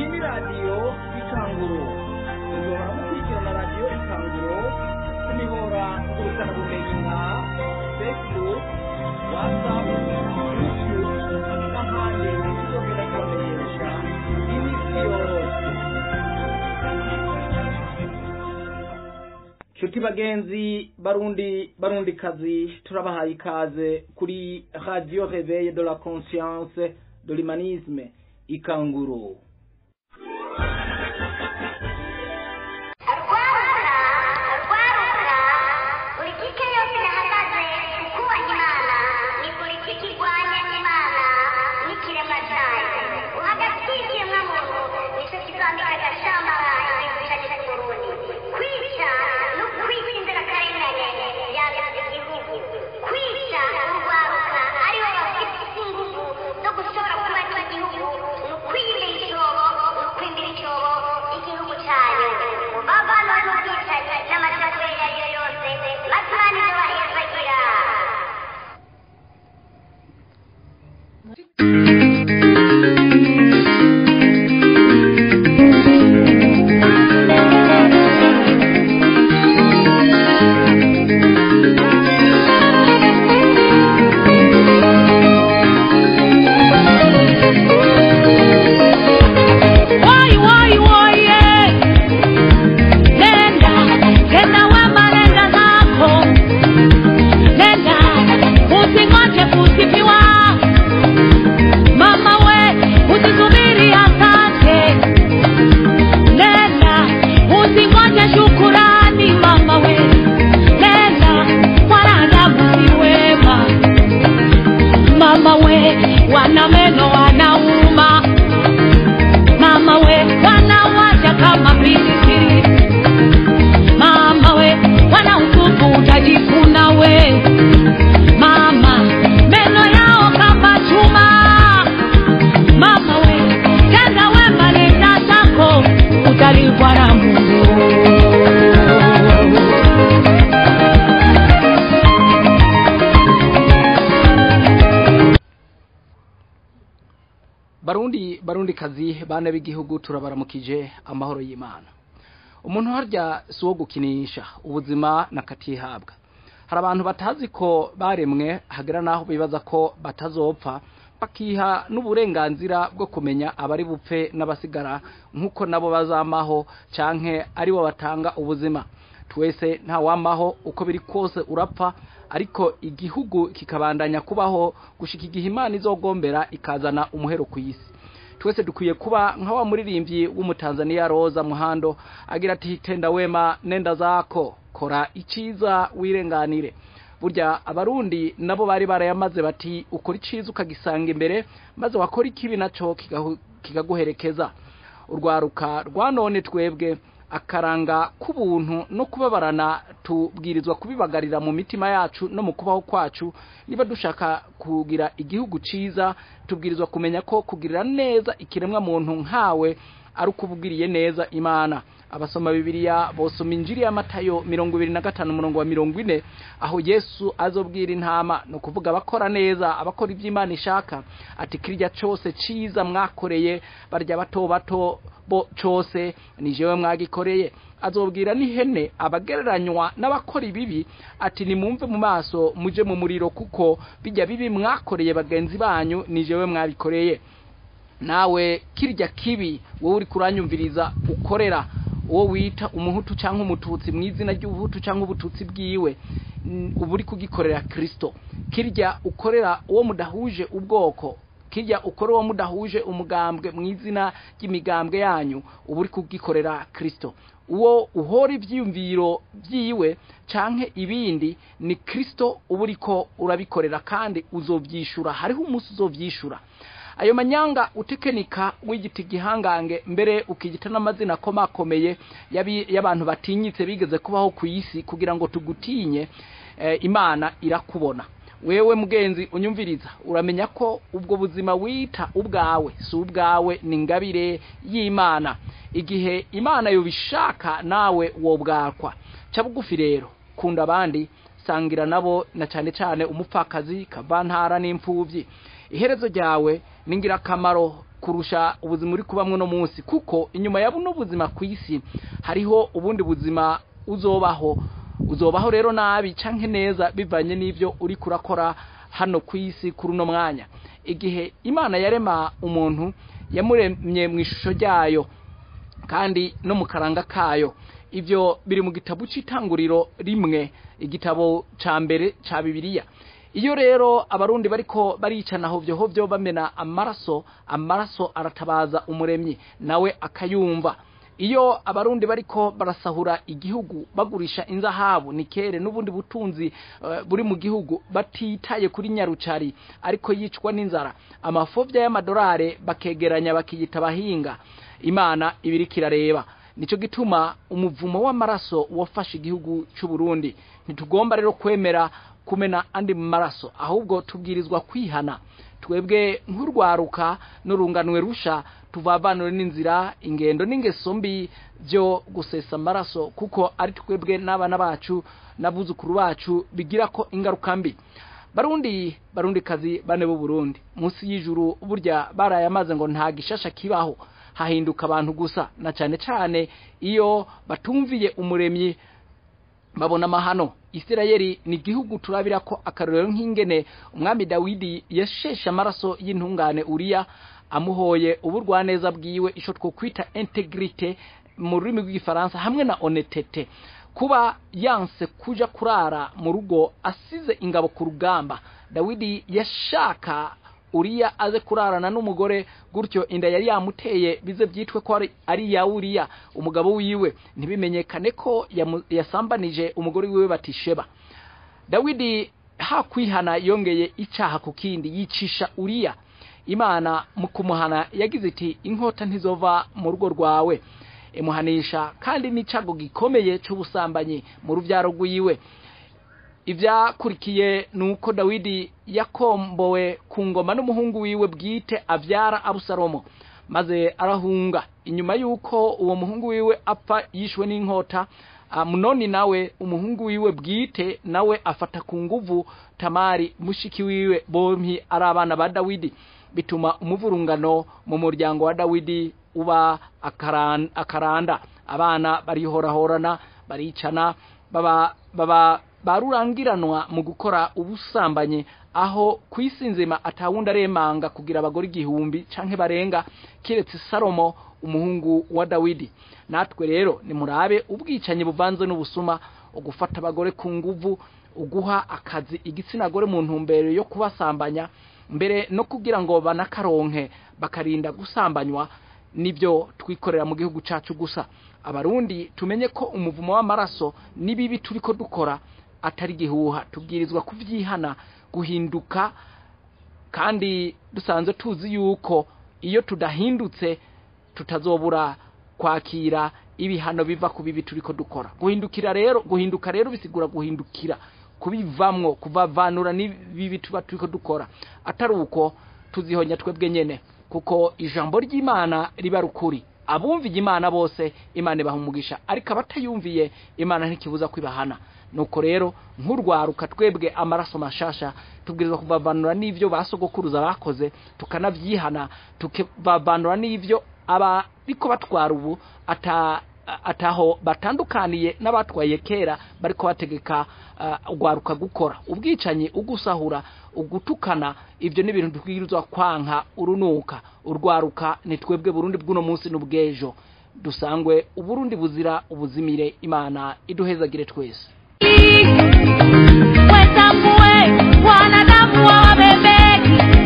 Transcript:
ni radiyo ikanguro mushobora gukurikirana radiyo ikanguro ku mihora ngurukanabumenyi nka facebook whatsapp youtube n'ahandi tuzogenda kubamenyesha iminsi yose nshuti bagenzi barundi barundi kazi turabahaye ikaze kuri radio réveil de la conscience de l'humanisme ikanguro rwaruka rwaruka politike yose yahagaze ku kubaha imana ni politiki irwanya imana n'ikiremwa cyayo uhagati y'ikiremwa muntu nicyo kizambika agashambara igihugu cyacu cy'uburundi kwica no kwica inzirakarengane yangiza igihugu kwica urwaruka aribo bafite ingufu zo gushobora kuba igihugu ni ukwiyimira icyobo ni ukwimbira icyobo igihugu cyayo bavana n'ubwicanyi n'amacakubiri ayo ari yo yose matumani ibyo bahezagira Woi, woi, woi, eh. Nenda, tena wema nenda zako. Nenda, usingoje kusifiwa. Mama we, usisubiri asante. Nenda, usingoje shukurani mama we. Nenda, wanadamu si wema. Mama we, wana meno wanauma mama we wanawacha kama pilipili mama we wana utupu utajikuna we mama meno yao kama chuma mama we tenda wema nenda zako utalipwa na mungu barundi barundi kazi bana b'igihugu turabaramukije amahoro y'imana umuntu harya si uwo gukinisha ubuzima nakatihabwa hari abantu batazi ko baremwe hagera n'aho bibaza ko batazopfa bakiha n'uburenganzira bwo kumenya abari bupfe n'abasigara nk'uko nabo bazamaho canke aribo batanga ubuzima twese ntawamaho uko biri kose urapfa ariko igihugu kikabandanya kubaho gushika igihe imana izogombera ikazana umuhero ku isi twese dukwiye kuba nka wa muririmbyi w'umutanzaniya roza muhando agira ati tenda wema nenda zako kora iciza wirenganire burya abarundi nabo bari barayamaze bati ukora iciza ukagisanga imbere maze wakora ikibi naco kigahu- kikaguherekeza urwaruka rwa none twebwe akaranga k'ubuntu no kubabarana tubwirizwa kubibagarira mu mitima yacu no mu kubaho kwacu niba dushaka kugira igihugu ciza tubwirizwa kumenya ko kugirira neza ikiremwa muntu nkawe ari ukubugiriye neza imana abasoma bibiliya bosoma injiri ya matayo mirongo ibiri na gatanu umurongo wa mirongo ine aho yesu azobwira intama ni ukuvuga abakora neza abakora ibyo imana ishaka ati kirya cose ciza mwakoreye barya bato bato bo cose ni jewe mwagikoreye azobwira n'ihene abagereranywa n'abakora ibibi ati nimumve mu maso muje mu muriro kuko bijya bibi mwakoreye bagenzi banyu ni jewe mwabikoreye nawe kirya kibi wowe uri kuranyumviriza ukorera uwo wita umuhutu cyangwa umututsi mu izina ry'ubuhutu cyangwa ubututsi bwiwe n- uba uri kugikorera kirisito kirya ukorera uwo mudahuje ubwoko kirya ukora uwo mudahuje umugambwe mu izina ry'imigambwe yanyu uba uri kugikorera kirisito uwo uhora ibyiyumviro byiwe canke ibindi ni kirisito uba uriko urabikorera kandi uzobyishura hariho umunsi uzobyishura ayo manyanga utekenika w'igiti gihangange mbere ukigita n'amazina akomakomeye y'abi- y'abantu batinyitse bigeze kubaho ku isi kugira ngo tugutinye eh, imana irakubona wewe mugenzi unyumviriza uramenya ko ubwo buzima wita ubwawe si ubwawe ni ingabire y'imana igihe imana yobishaka nawe wobwakwa ca bugufi rero kunda abandi sangira nabo na cyane cyane umupfakazi kavantara n'imfubyi iherezo ryawe ni ingirakamaro kurusha ubuzima uri kubamwe no munsi kuko inyuma ya buno buzima ku isi hariho ubundi buzima uzobaho uzobaho rero nabi canke neza bivanye n'ivyo uri kurakora hano ku isi kuri uno mwanya igihe imana yarema umuntu yamuremye mu ishusho ryayo kandi no mu karanga kayo ibyo biri mu gitabo cy'itanguriro rimwe igitabo ca mbere ca bibiliya iyo rero abarundi bariko baricana hovyo hovyo bamena amaraso amaraso aratabaza umuremyi nawe akayumva iyo abarundi bariko barasahura igihugu bagurisha inzahabu nikere n'ubundi butunzi uh, buri mu gihugu batitaye kuri nyarucari ariko yicwa n'inzara amafovya y'amadolare bakegeranya bakiyita abahinga imana ibiri kirareba nico gituma umuvumo w'amaraso wafashe igihugu cy'u Burundi ntitugomba rero kwemera kumena andi maraso ahubwo tubwirizwa kwihana twebwe nk'urwaruka n'urunganwe rusha tuvavanure n'inzira ingendo n'ingeso mbi byo gusesa amaraso kuko ari twebwe n'abana bacu n'abuzukuru bacu bigira ko ingaruka mbi barundi barundi kazi bane b'u Burundi munsi y'ijuru burya baraye amaze ngo nta gishasha kibaho hahinduka abantu gusa na cyane cyane iyo batumviye umuremyi babona amahano isirayeli ni igihugu turabira ko akarorero nk'ingene umwami dawidi yasheshe amaraso y'intungane uriya amuhoye uburwaneza bwiwe ico twokwita integrite mu rurimi rw'igifaransa hamwe na honetete kuba yanse kuja kurara mu rugo asize ingabo ku rugamba dawidi yashaka uriya aze kurarana n'umugore gutyo inda yari yamuteye bize byitwe ko ari- ari iya uriya umugabo wiwe ntibimenyekane ko yamu- yasambanije umugore wiwe batisheba dawidi hakwihana yongeye icaha ku kindi yicisha uriya imana mu kumuhana yagize iti inkota ntizova mu rugo rwawe imuhanisha kandi n'icago gikomeye c'ubusambanyi mu ruvyaro rwiwe ivyakurikiye nuko dawidi yakombowe ku ngoma n'umuhungu wiwe bwite avyara abusalomo maze arahunga inyuma y'uko uwo muhungu wiwe apfa yishwe n'inkota amunoni nawe umuhungu wiwe bwite nawe afata ku nguvu tamari mushiki wiwe bompi ari abana ba dawidi bituma umuvurungano mu muryango wa dawidi uba akaran- akaranda abana barihorahorana baricana baba baba barurangiranwa mu gukora ubusambanyi aho ku isi nzima atawundi aremanga kugira abagore igihumbi canke barenga kiretse salomo umuhungu wa dawidi natwe rero nimurabe ubwicanyi buvanze n'ubusuma ugufata abagore ku nguvu uguha akazi igitsina gore mu ntumbero yo kubasambanya mbere no kugira ngo banakaronke bakarinda gusambanywa nibyo twikorera mu gihugu cacu gusa abarundi tumenye ko umuvumo w'amaraso n'ibibi turiko dukora atari gihuha tubwirizwa kuvyihana guhinduka kandi dusanzwe tuzi yuko iyo tudahindutse tutazobura kwakira ibihano biva ku bibi turiko dukora guhindukira rero guhinduka rero bisigura guhindukira kubivamwo kuvavanura n'ibibi tuba turiko dukora atari uko tuzihonya twebwe nyene kuko ijambo ry'imana riba rukuri abumviye imana bose imana ibaha umugisha ariko abatayumviye imana ntikibuza kwibahana nuko rero nk'urwaruka twebwe amaraso mashasha tubwirizwa kuvavanura n'ivyo basogokuruza bakoze tukanavyihana tukavanura n'ivyo abariko batwara ubu ata ataho batandukaniye n'abatwaye kera bariko bategeka uh, ugwaruka gukora ubwicanyi ugusahura ugutukana ivyo ni ibintu tubwirizwa kwanka urunuka urwaruka ni twebwe burundi bw'uno munsi n'ubwejo dusangwe uburundi buzira ubuzimire imana iduhezagire twese wetambue wanadamu wawabebeki